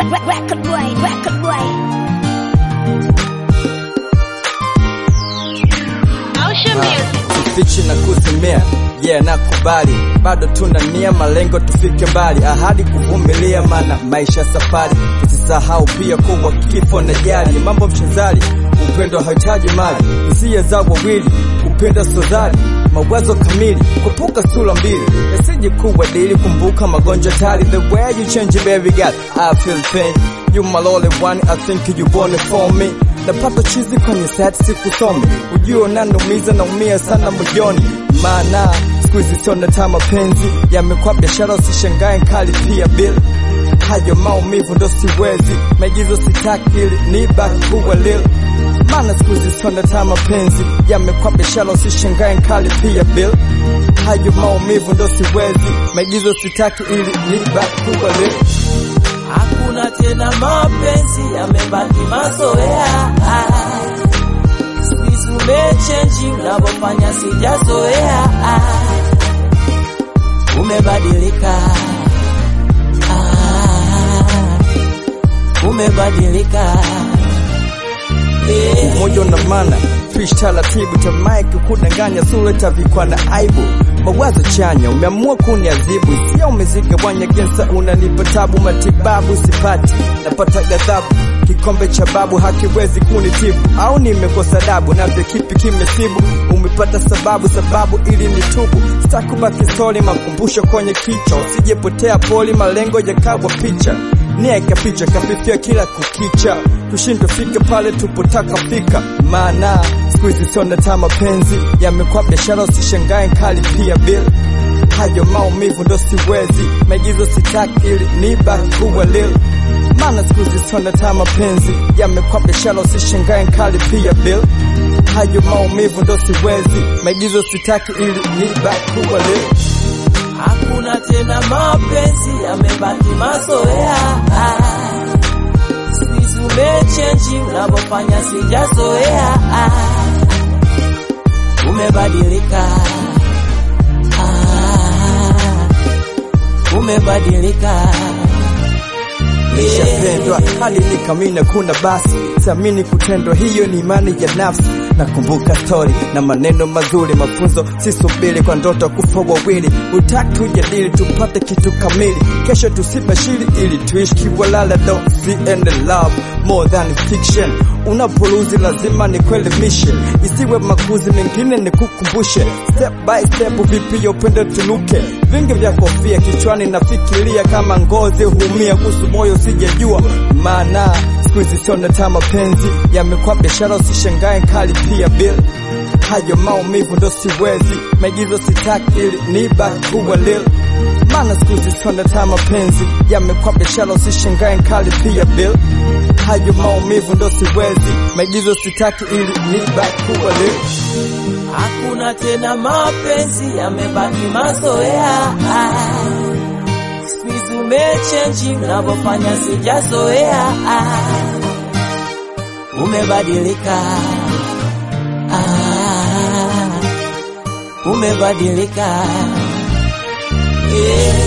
Record boy, record boy. Motion music. Sifichi na kuzimia yeah, nakubali bado tuna nia malengo tufike mbali, ahadi kuvumilia, maana maisha safari. Usisahau pia kuwa kifo na jali, mambo mchezali, upendo hahitaji mali, hisia za wawili, upendo sodhali mawazo kamili, kupuka sura mbili, yasije kuwa dili, kumbuka magonjwa tali. The way you change baby girl, I feel pain. You my lonely one, I think you born for me. Napata chizi kwenye set sikusome, ujue nanumiza naumia sana moyoni, maana siku hizi siona ta mapenzi yamekuwa biashara, usishangae kali pia bill hayo maumivu ndo siwezi, maigizo sitaki ili nibaki kuwa lil maana siku hizi siona ta mapenzi yamekuwa biashara, usishangae kali pia bill hayo maumivu ndo siwezi, maigizo sitaki ili nibaki kuwa lil Hakuna tena mapenzi, yamebaki mazoea. Siku hizi umechenji, unavyofanya sijazoea. Umebadilika, Ah, umebadilika. Eh. moyo na mana fish taratibu tamaiki kudanganya sura tavikwa na aibu mawazo chanya umeamua kuniadhibu sia umezigawanya gensa unanipa tabu matibabu sipati napata ghadhabu kikombe cha babu hakiwezi kunitibu au nimekosa dabu navyo kipi kimesibu umepata sababu sababu ili nitubu stakubaki stori makumbusho kwenye kichwa usijepotea poli malengo yakawa picha nia ikapicha kafifia kila kukicha tushindwe fika pale tupotaka fika maana siku hizi siona ta mapenzi yamekuwa biashara usishangae kali pia bill hayo maumivu ndo siwezi maigizo sitaki ili nibaki kuwa lil maana siku hizi siona ta mapenzi yamekuwa biashara usishangae kali pia bill hayo maumivu ndo siwezi maigizo sitaki ili nibaki kuwa lil Hakuna tena mapenzi, yamebaki mazoea. Siku hizi umechenji, unavyofanya sijazoea. Umebadilika, Ah, umebadilika. nishapendwa hadi nikamina kuna basi siamini kutendwa hiyo ni imani ya nafsi nakumbuka stori na maneno mazuri mafunzo sisubiri kwa ndoto kufa wawili utaki tujadili tupate kitu kamili kesho tusibashiri ili tuishi kiwalala don't see and love more than fiction unapoluzi lazima nikuelimishe isiwe makuzi mengine nikukumbushe step by step vipi ya upendo tunuke vingi vya kofia kichwani nafikiria kama ngozi humia kuhusu moyo sijajua maana siku hizi siona ta mapenzi yamekuwa biashara usishangae kali pia bill hayo maumivu ndo siwezi maigizo sitaki ili nibaki kuwa lil maana siku hizi siona ta mapenzi yamekuwa biashara usishangae kali pia bill hayo maumivu ndo siwezi maigizo sitaki ili nibaki kuwa lil Hakuna tena mapenzi, yamebaki mazoea. Siku hizi umechenji, unavyofanya sijazoea. Umebadilika, Ah, umebadilika. Yeah.